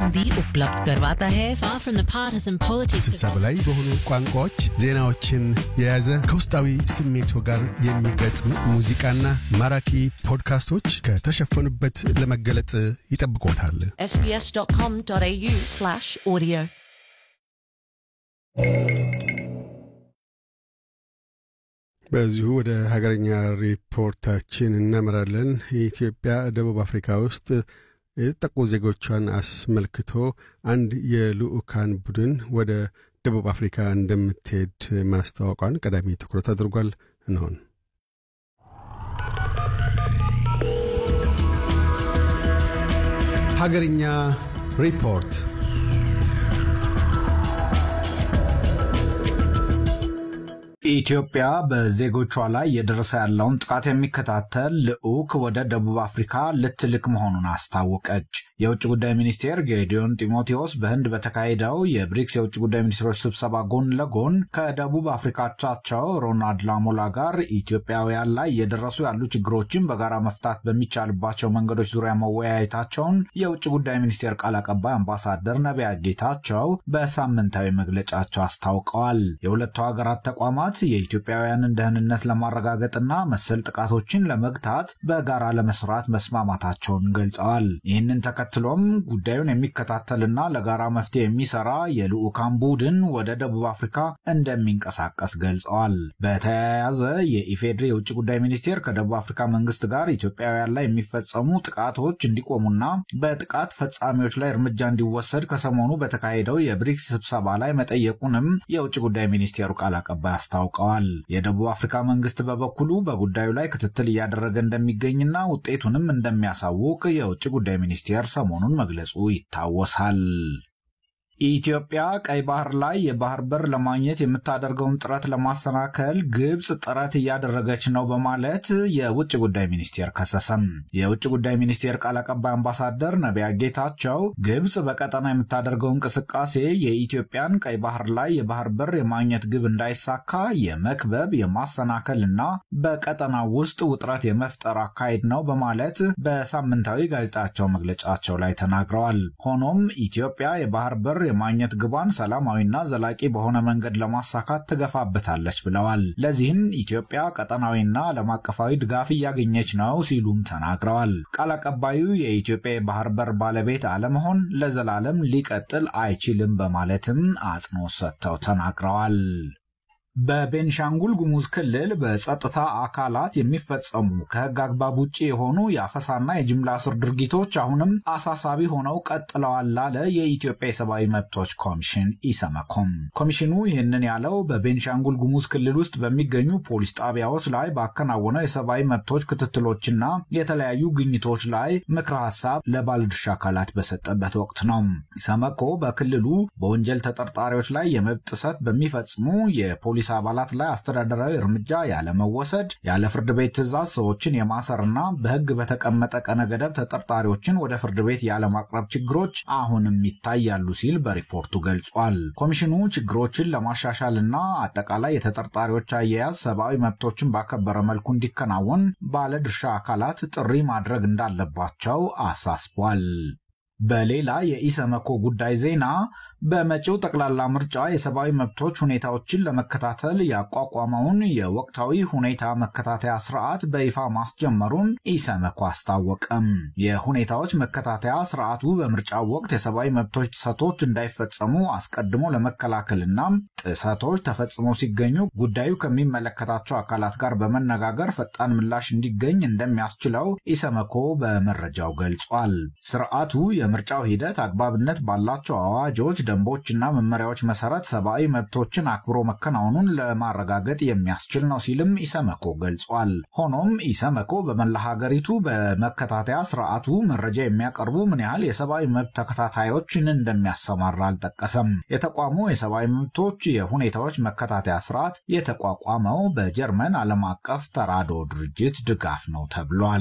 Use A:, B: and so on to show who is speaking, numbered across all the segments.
A: भी उपलब्ध करवाता है
B: Far from the partisan politics
C: ስልሳ በላይ በሆኑ ቋንቋዎች ዜናዎችን የያዘ ከውስጣዊ ስሜቱ ጋር የሚገጥም ሙዚቃና ማራኪ ፖድካስቶች ከተሸፈኑበት ለመገለጥ ይጠብቆታል።
A: sbs.com.au slash audio
C: በዚሁ ወደ ሀገረኛ ሪፖርታችን እናመራለን። የኢትዮጵያ ደቡብ አፍሪካ ውስጥ የተጠቁ ዜጎቿን አስመልክቶ አንድ የልዑካን ቡድን ወደ ደቡብ አፍሪካ እንደምትሄድ ማስታወቋን ቀዳሚ ትኩረት አድርጓል። እንሆን ሀገርኛ ሪፖርት
D: ኢትዮጵያ በዜጎቿ ላይ እየደረሰ ያለውን ጥቃት የሚከታተል ልዑክ ወደ ደቡብ አፍሪካ ልትልክ መሆኑን አስታወቀች። የውጭ ጉዳይ ሚኒስቴር ጌዲዮን ጢሞቴዎስ በህንድ በተካሄደው የብሪክስ የውጭ ጉዳይ ሚኒስትሮች ስብሰባ ጎን ለጎን ከደቡብ አፍሪካቻቸው ሮናልድ ላሞላ ጋር ኢትዮጵያውያን ላይ እየደረሱ ያሉ ችግሮችን በጋራ መፍታት በሚቻልባቸው መንገዶች ዙሪያ መወያየታቸውን የውጭ ጉዳይ ሚኒስቴር ቃል አቀባይ አምባሳደር ነቢያ ጌታቸው በሳምንታዊ መግለጫቸው አስታውቀዋል። የሁለቱ ሀገራት ተቋማት የኢትዮጵያውያንን ደህንነት ለማረጋገጥና መሰል ጥቃቶችን ለመግታት በጋራ ለመስራት መስማማታቸውን ገልጸዋል። ይህንን ተከትሎም ጉዳዩን የሚከታተልና ለጋራ መፍትሄ የሚሰራ የልዑካን ቡድን ወደ ደቡብ አፍሪካ እንደሚንቀሳቀስ ገልጸዋል። በተያያዘ የኢፌዴሪ የውጭ ጉዳይ ሚኒስቴር ከደቡብ አፍሪካ መንግስት ጋር ኢትዮጵያውያን ላይ የሚፈጸሙ ጥቃቶች እንዲቆሙና በጥቃት ፈጻሚዎች ላይ እርምጃ እንዲወሰድ ከሰሞኑ በተካሄደው የብሪክስ ስብሰባ ላይ መጠየቁንም የውጭ ጉዳይ ሚኒስቴሩ ቃል አቀባይ አስታውቀዋል። የደቡብ አፍሪካ መንግስት በበኩሉ በጉዳዩ ላይ ክትትል እያደረገ እንደሚገኝና ውጤቱንም እንደሚያሳውቅ የውጭ ጉዳይ ሚኒስቴር ሰሞኑን መግለጹ ይታወሳል። ኢትዮጵያ ቀይ ባህር ላይ የባህር በር ለማግኘት የምታደርገውን ጥረት ለማሰናከል ግብፅ ጥረት እያደረገች ነው በማለት የውጭ ጉዳይ ሚኒስቴር ከሰሰም። የውጭ ጉዳይ ሚኒስቴር ቃል አቀባይ አምባሳደር ነቢያ ጌታቸው ግብፅ በቀጠና የምታደርገው እንቅስቃሴ የኢትዮጵያን ቀይ ባህር ላይ የባህር በር የማግኘት ግብ እንዳይሳካ የመክበብ የማሰናከል እና በቀጠናው ውስጥ ውጥረት የመፍጠር አካሄድ ነው በማለት በሳምንታዊ ጋዜጣቸው መግለጫቸው ላይ ተናግረዋል። ሆኖም ኢትዮጵያ የባህር በር የማግኘት ግቧን ሰላማዊና ዘላቂ በሆነ መንገድ ለማሳካት ትገፋበታለች ብለዋል። ለዚህም ኢትዮጵያ ቀጠናዊና ዓለም አቀፋዊ ድጋፍ እያገኘች ነው ሲሉም ተናግረዋል። ቃል አቀባዩ የኢትዮጵያ የባህር በር ባለቤት አለመሆን ለዘላለም ሊቀጥል አይችልም በማለትም አጽንኦት ሰጥተው ተናግረዋል። በቤንሻንጉል ጉሙዝ ክልል በጸጥታ አካላት የሚፈጸሙ ከሕግ አግባብ ውጭ የሆኑ የአፈሳና የጅምላ እስር ድርጊቶች አሁንም አሳሳቢ ሆነው ቀጥለዋል ላለ የኢትዮጵያ የሰብአዊ መብቶች ኮሚሽን ኢሰመኮም። ኮሚሽኑ ይህንን ያለው በቤንሻንጉል ጉሙዝ ክልል ውስጥ በሚገኙ ፖሊስ ጣቢያዎች ላይ ባከናወነው የሰብአዊ መብቶች ክትትሎችና የተለያዩ ግኝቶች ላይ ምክረ ሀሳብ ለባለድርሻ አካላት በሰጠበት ወቅት ነው። ኢሰመኮ በክልሉ በወንጀል ተጠርጣሪዎች ላይ የመብት ጥሰት በሚፈጽሙ የፖሊስ አባላት ላይ አስተዳደራዊ እርምጃ ያለመወሰድ፣ ያለ ፍርድ ቤት ትዕዛዝ ሰዎችን የማሰርና በሕግ በተቀመጠ ቀነ ገደብ ተጠርጣሪዎችን ወደ ፍርድ ቤት ያለማቅረብ ችግሮች አሁንም ይታያሉ ሲል በሪፖርቱ ገልጿል። ኮሚሽኑ ችግሮችን ለማሻሻልና አጠቃላይ የተጠርጣሪዎች አያያዝ ሰብአዊ መብቶችን ባከበረ መልኩ እንዲከናወን ባለድርሻ አካላት ጥሪ ማድረግ እንዳለባቸው አሳስቧል። በሌላ የኢሰመኮ ጉዳይ ዜና በመጪው ጠቅላላ ምርጫ የሰብአዊ መብቶች ሁኔታዎችን ለመከታተል ያቋቋመውን የወቅታዊ ሁኔታ መከታተያ ስርዓት በይፋ ማስጀመሩን ኢሰመኮ አስታወቀም። የሁኔታዎች መከታተያ ስርዓቱ በምርጫው ወቅት የሰብአዊ መብቶች ጥሰቶች እንዳይፈጸሙ አስቀድሞ ለመከላከልና ጥሰቶች ተፈጽመው ሲገኙ ጉዳዩ ከሚመለከታቸው አካላት ጋር በመነጋገር ፈጣን ምላሽ እንዲገኝ እንደሚያስችለው ኢሰመኮ በመረጃው ገልጿል። ስርዓቱ የምርጫው ሂደት አግባብነት ባላቸው አዋጆች ደንቦችና መመሪያዎች መሰረት ሰብአዊ መብቶችን አክብሮ መከናወኑን ለማረጋገጥ የሚያስችል ነው ሲልም ኢሰመኮ ገልጿል። ሆኖም ኢሰመኮ በመላ ሀገሪቱ በመከታተያ ስርዓቱ መረጃ የሚያቀርቡ ምን ያህል የሰብአዊ መብት ተከታታዮችን እንደሚያሰማራ አልጠቀሰም። የተቋሙ የሰብአዊ መብቶች የሁኔታዎች መከታተያ ስርዓት የተቋቋመው በጀርመን ዓለም አቀፍ ተራድኦ ድርጅት ድጋፍ ነው ተብሏል።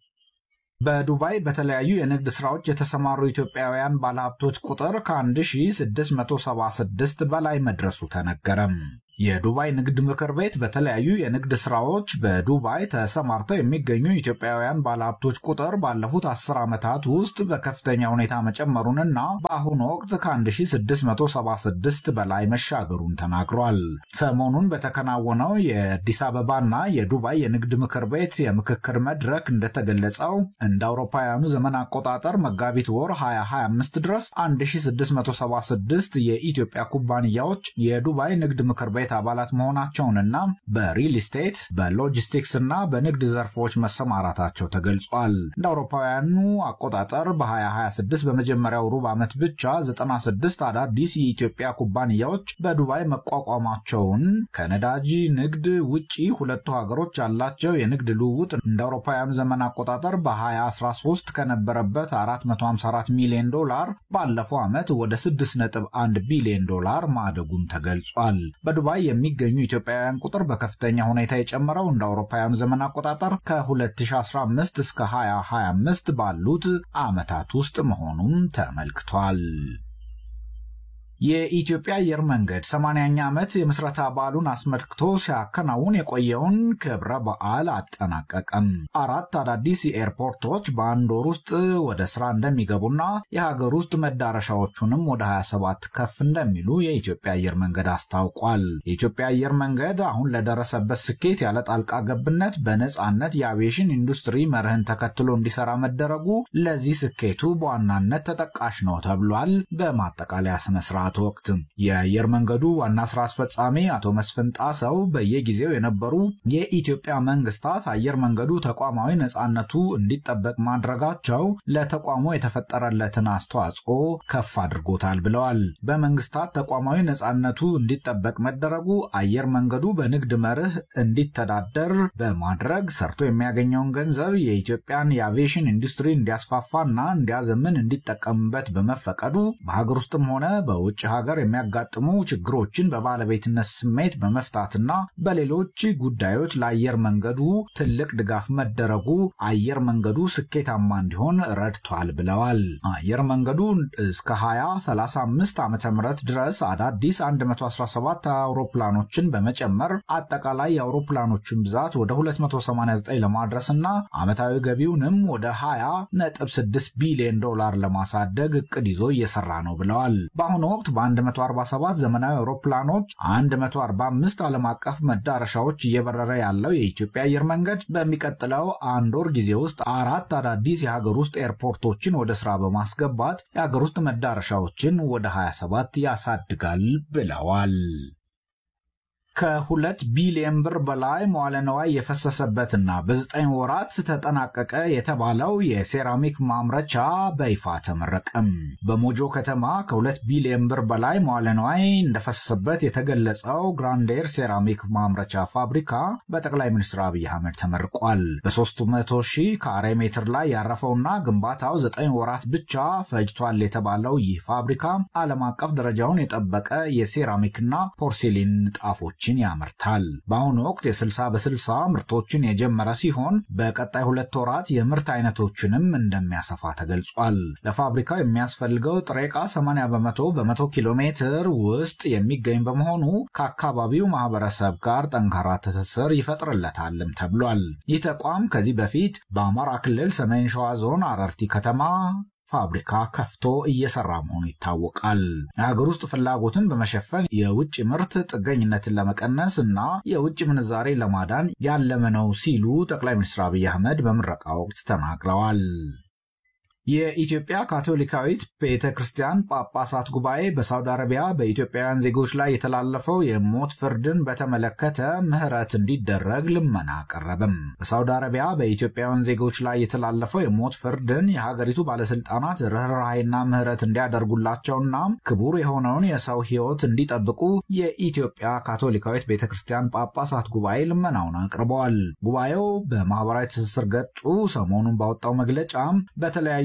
D: በዱባይ በተለያዩ የንግድ ስራዎች የተሰማሩ ኢትዮጵያውያን ባለሀብቶች ቁጥር ከ1676 በላይ መድረሱ ተነገረም። የዱባይ ንግድ ምክር ቤት በተለያዩ የንግድ ስራዎች በዱባይ ተሰማርተው የሚገኙ ኢትዮጵያውያን ባለሀብቶች ቁጥር ባለፉት አስር ዓመታት ውስጥ በከፍተኛ ሁኔታ መጨመሩንና በአሁኑ ወቅት ከ1676 በላይ መሻገሩን ተናግሯል። ሰሞኑን በተከናወነው የአዲስ አበባና የዱባይ የንግድ ምክር ቤት የምክክር መድረክ እንደተገለጸው እንደ አውሮፓውያኑ ዘመን አቆጣጠር መጋቢት ወር 2025 ድረስ 1676 የኢትዮጵያ ኩባንያዎች የዱባይ ንግድ ምክር ቤት አባላት መሆናቸውንና በሪል ስቴት በሎጂስቲክስ እና በንግድ ዘርፎች መሰማራታቸው ተገልጿል። እንደ አውሮፓውያኑ አቆጣጠር በ2026 በመጀመሪያው ሩብ ዓመት ብቻ 96 አዳዲስ የኢትዮጵያ ኩባንያዎች በዱባይ መቋቋማቸውን ከነዳጅ ንግድ ውጪ ሁለቱ ሀገሮች ያላቸው የንግድ ልውውጥ እንደ አውሮፓውያኑ ዘመን አቆጣጠር በ2013 ከነበረበት 454 ሚሊዮን ዶላር ባለፈው ዓመት ወደ 6.1 ቢሊዮን ዶላር ማደጉን ተገልጿል። በዱባይ የሚገኙ ኢትዮጵያውያን ቁጥር በከፍተኛ ሁኔታ የጨመረው እንደ አውሮፓውያኑ ዘመን አቆጣጠር ከ2015 እስከ 2025 ባሉት ዓመታት ውስጥ መሆኑን ተመልክቷል። የኢትዮጵያ አየር መንገድ 80ኛ ዓመት የምስረታ በዓሉን አስመልክቶ ሲያከናውን የቆየውን ክብረ በዓል አጠናቀቀም። አራት አዳዲስ ኤርፖርቶች በአንድ ወር ውስጥ ወደ ስራ እንደሚገቡና የሀገር ውስጥ መዳረሻዎቹንም ወደ 27 ከፍ እንደሚሉ የኢትዮጵያ አየር መንገድ አስታውቋል። የኢትዮጵያ አየር መንገድ አሁን ለደረሰበት ስኬት ያለ ጣልቃ ገብነት በነፃነት የአቪዬሽን ኢንዱስትሪ መርህን ተከትሎ እንዲሰራ መደረጉ ለዚህ ስኬቱ በዋናነት ተጠቃሽ ነው ተብሏል። በማጠቃለያ ስነስርዓት ወቅት የአየር መንገዱ ዋና ስራ አስፈጻሚ አቶ መስፍን ጣሰው በየጊዜው የነበሩ የኢትዮጵያ መንግስታት አየር መንገዱ ተቋማዊ ነፃነቱ እንዲጠበቅ ማድረጋቸው ለተቋሙ የተፈጠረለትን አስተዋጽኦ ከፍ አድርጎታል ብለዋል። በመንግስታት ተቋማዊ ነፃነቱ እንዲጠበቅ መደረጉ አየር መንገዱ በንግድ መርህ እንዲተዳደር በማድረግ ሰርቶ የሚያገኘውን ገንዘብ የኢትዮጵያን የአቪዬሽን ኢንዱስትሪ እንዲያስፋፋና እንዲያዘምን እንዲጠቀምበት በመፈቀዱ በሀገር ውስጥም ሆነ በውጭ ሀገር የሚያጋጥሙ ችግሮችን በባለቤትነት ስሜት በመፍታትና በሌሎች ጉዳዮች ለአየር መንገዱ ትልቅ ድጋፍ መደረጉ አየር መንገዱ ስኬታማ እንዲሆን ረድቷል ብለዋል። አየር መንገዱ እስከ 2035 ዓ ም ድረስ አዳዲስ 117 አውሮፕላኖችን በመጨመር አጠቃላይ የአውሮፕላኖችን ብዛት ወደ 289 ለማድረስና ዓመታዊ ገቢውንም ወደ 20.6 ቢሊዮን ዶላር ለማሳደግ እቅድ ይዞ እየሰራ ነው ብለዋል። በአሁኑ ወቅት በ147 ዘመናዊ አውሮፕላኖች 145 ዓለም አቀፍ መዳረሻዎች እየበረረ ያለው የኢትዮጵያ አየር መንገድ በሚቀጥለው አንድ ወር ጊዜ ውስጥ አራት አዳዲስ የሀገር ውስጥ ኤርፖርቶችን ወደ ስራ በማስገባት የሀገር ውስጥ መዳረሻዎችን ወደ 27 ያሳድጋል ብለዋል። ከሁለት ቢሊዮን ብር በላይ መዋለ ነዋይ የፈሰሰበትና በዘጠኝ ወራት ተጠናቀቀ የተባለው የሴራሚክ ማምረቻ በይፋ ተመረቀም። በሞጆ ከተማ ከሁለት ቢሊዮን ብር በላይ መዋለ ነዋይ እንደፈሰሰበት የተገለጸው ግራንዴር ሴራሚክ ማምረቻ ፋብሪካ በጠቅላይ ሚኒስትር አብይ አህመድ ተመርቋል። በ300 ሺህ ካሬ ሜትር ላይ ያረፈውና ግንባታው ዘጠኝ ወራት ብቻ ፈጅቷል የተባለው ይህ ፋብሪካ ዓለም አቀፍ ደረጃውን የጠበቀ የሴራሚክና ፖርሴሊን ንጣፎች ያመርታል። በአሁኑ ወቅት የ60 በ60 ምርቶችን የጀመረ ሲሆን በቀጣይ ሁለት ወራት የምርት አይነቶችንም እንደሚያሰፋ ተገልጿል። ለፋብሪካው የሚያስፈልገው ጥሬ ዕቃ 80 በመቶ በመቶ ኪሎ ሜትር ውስጥ የሚገኝ በመሆኑ ከአካባቢው ማህበረሰብ ጋር ጠንካራ ትስስር ይፈጥርለታልም ተብሏል። ይህ ተቋም ከዚህ በፊት በአማራ ክልል ሰሜን ሸዋ ዞን አረርቲ ከተማ ፋብሪካ ከፍቶ እየሰራ መሆኑ ይታወቃል። የሀገር ውስጥ ፍላጎትን በመሸፈን የውጭ ምርት ጥገኝነትን ለመቀነስ እና የውጭ ምንዛሬ ለማዳን ያለመ ነው ሲሉ ጠቅላይ ሚኒስትር አብይ አህመድ በምረቃ ወቅት ተናግረዋል። የኢትዮጵያ ካቶሊካዊት ቤተ ክርስቲያን ጳጳሳት ጉባኤ በሳውዲ አረቢያ በኢትዮጵያውያን ዜጎች ላይ የተላለፈው የሞት ፍርድን በተመለከተ ምህረት እንዲደረግ ልመና አቀረበም። በሳውዲ አረቢያ በኢትዮጵያውያን ዜጎች ላይ የተላለፈው የሞት ፍርድን የሀገሪቱ ባለስልጣናት ርኅራኄና ምህረት እንዲያደርጉላቸውና ክቡር የሆነውን የሰው ሕይወት እንዲጠብቁ የኢትዮጵያ ካቶሊካዊት ቤተ ክርስቲያን ጳጳሳት ጉባኤ ልመናውን አቅርበዋል። ጉባኤው በማህበራዊ ትስስር ገጹ ሰሞኑን ባወጣው መግለጫ በተለያዩ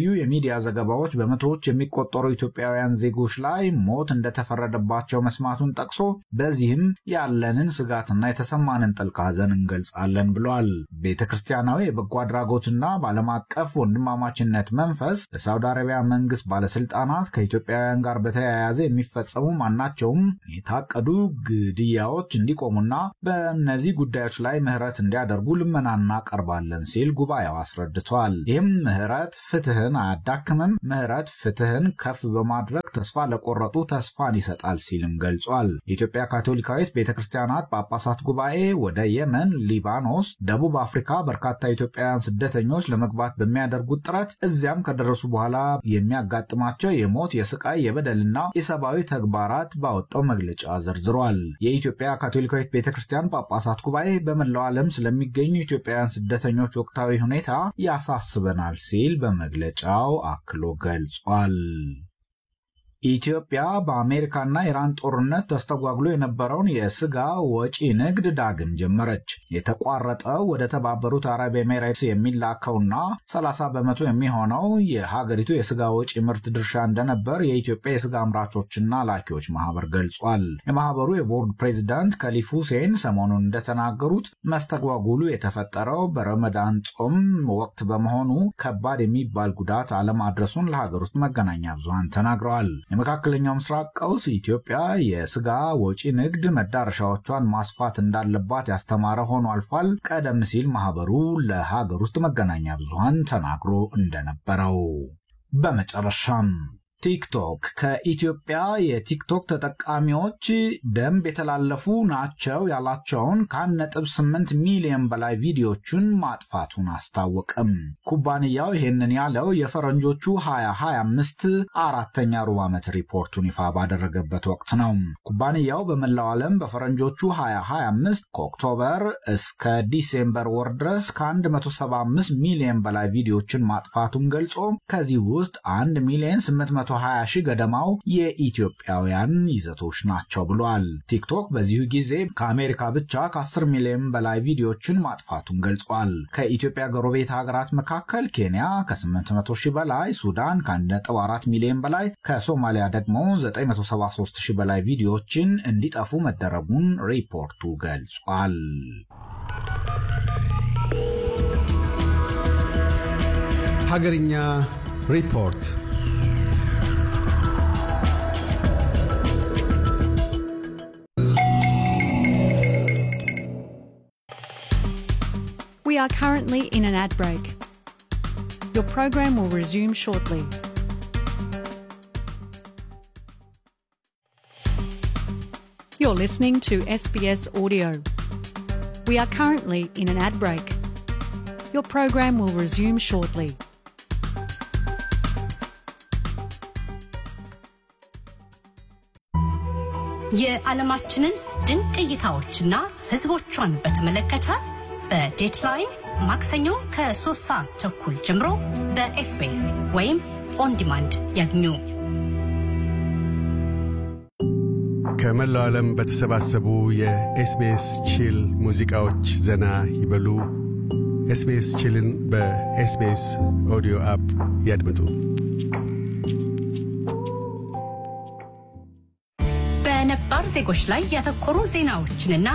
D: በተለያዩ የሚዲያ ዘገባዎች በመቶዎች የሚቆጠሩ ኢትዮጵያውያን ዜጎች ላይ ሞት እንደተፈረደባቸው መስማቱን ጠቅሶ በዚህም ያለንን ስጋትና የተሰማንን ጥልቅ ሐዘን እንገልጻለን ብሏል። ቤተ ክርስቲያናዊ የበጎ አድራጎትና በዓለም አቀፍ ወንድማማችነት መንፈስ ለሳውዲ አረቢያ መንግስት ባለስልጣናት ከኢትዮጵያውያን ጋር በተያያዘ የሚፈጸሙ ማናቸውም የታቀዱ ግድያዎች እንዲቆሙና በእነዚህ ጉዳዮች ላይ ምህረት እንዲያደርጉ ልመና እናቀርባለን ሲል ጉባኤው አስረድቷል። ይህም ምህረት ፍትህን አያዳክምም፣ ምህረት ፍትህን ከፍ በማድረግ ተስፋ ለቆረጡ ተስፋን ይሰጣል ሲልም ገልጿል። የኢትዮጵያ ካቶሊካዊት ቤተ ክርስቲያናት ጳጳሳት ጉባኤ ወደ የመን፣ ሊባኖስ፣ ደቡብ አፍሪካ በርካታ ኢትዮጵያውያን ስደተኞች ለመግባት በሚያደርጉት ጥረት እዚያም ከደረሱ በኋላ የሚያጋጥማቸው የሞት የስቃይ የበደልና የሰብአዊ ተግባራት ባወጣው መግለጫ ዘርዝሯል። የኢትዮጵያ ካቶሊካዊት ቤተ ክርስቲያን ጳጳሳት ጉባኤ በመላው ዓለም ስለሚገኙ ኢትዮጵያውያን ስደተኞች ወቅታዊ ሁኔታ ያሳስበናል ሲል በመግለጫው አክሎ ገልጿል። ኢትዮጵያ በአሜሪካና ኢራን ጦርነት ተስተጓጉሎ የነበረውን የስጋ ወጪ ንግድ ዳግም ጀመረች። የተቋረጠው ወደ ተባበሩት አረብ ኤሜሬትስ የሚላከውና 30 በመቶ የሚሆነው የሀገሪቱ የስጋ ወጪ ምርት ድርሻ እንደነበር የኢትዮጵያ የስጋ አምራቾችና ላኪዎች ማህበር ገልጿል። የማህበሩ የቦርድ ፕሬዚዳንት ከሊፍ ሁሴን ሰሞኑን እንደተናገሩት መስተጓጉሉ የተፈጠረው በረመዳን ጾም ወቅት በመሆኑ ከባድ የሚባል ጉዳት አለማድረሱን ለሀገር ውስጥ መገናኛ ብዙሃን ተናግረዋል። የመካከለኛው ምስራቅ ቀውስ ኢትዮጵያ የስጋ ወጪ ንግድ መዳረሻዎቿን ማስፋት እንዳለባት ያስተማረ ሆኖ አልፏል። ቀደም ሲል ማህበሩ ለሀገር ውስጥ መገናኛ ብዙሃን ተናግሮ እንደነበረው። በመጨረሻም ቲክቶክ ከኢትዮጵያ የቲክቶክ ተጠቃሚዎች ደንብ የተላለፉ ናቸው ያላቸውን ከ1.8 ሚሊዮን በላይ ቪዲዮዎችን ማጥፋቱን አስታወቅም። ኩባንያው ይህንን ያለው የፈረንጆቹ 2025 አራተኛ ሩብ ዓመት ሪፖርቱን ይፋ ባደረገበት ወቅት ነው። ኩባንያው በመላው ዓለም በፈረንጆቹ 2025 ከኦክቶበር እስከ ዲሴምበር ወር ድረስ ከ175 ሚሊዮን በላይ ቪዲዮዎችን ማጥፋቱን ገልጾ ከዚህ ውስጥ 1 ሚሊዮን 800 20 ሺህ ገደማው የኢትዮጵያውያን ይዘቶች ናቸው ብሏል። ቲክቶክ በዚሁ ጊዜ ከአሜሪካ ብቻ ከ10 ሚሊዮን በላይ ቪዲዮዎችን ማጥፋቱን ገልጿል። ከኢትዮጵያ ጎረቤት ሀገራት መካከል ኬንያ ከ800 ሺህ በላይ፣ ሱዳን ከ1.4 ሚሊዮን በላይ፣ ከሶማሊያ ደግሞ 973 ሺህ በላይ ቪዲዮዎችን እንዲጠፉ መደረጉን ሪፖርቱ ገልጿል።
C: ሀገርኛ ሪፖርት
E: We are currently in an ad break. Your program will resume shortly. You're listening to SBS Audio. We are currently in an ad break. Your program will resume shortly.
F: የዓለማችንን ድንቅ እይታዎችና ሕዝቦቿን በተመለከተ በዴትላይን ማክሰኞ ከሶስት ሰዓት ተኩል ጀምሮ በኤስቢኤስ ወይም ኦንዲማንድ ያግኙ።
C: ከመላው ዓለም በተሰባሰቡ የኤስቢኤስ ቺል ሙዚቃዎች ዘና ይበሉ። ኤስቢኤስ ቺልን በኤስቢኤስ ኦዲዮ አፕ ያድምጡ።
F: በነባር ዜጎች ላይ ያተኮሩ ዜናዎችንና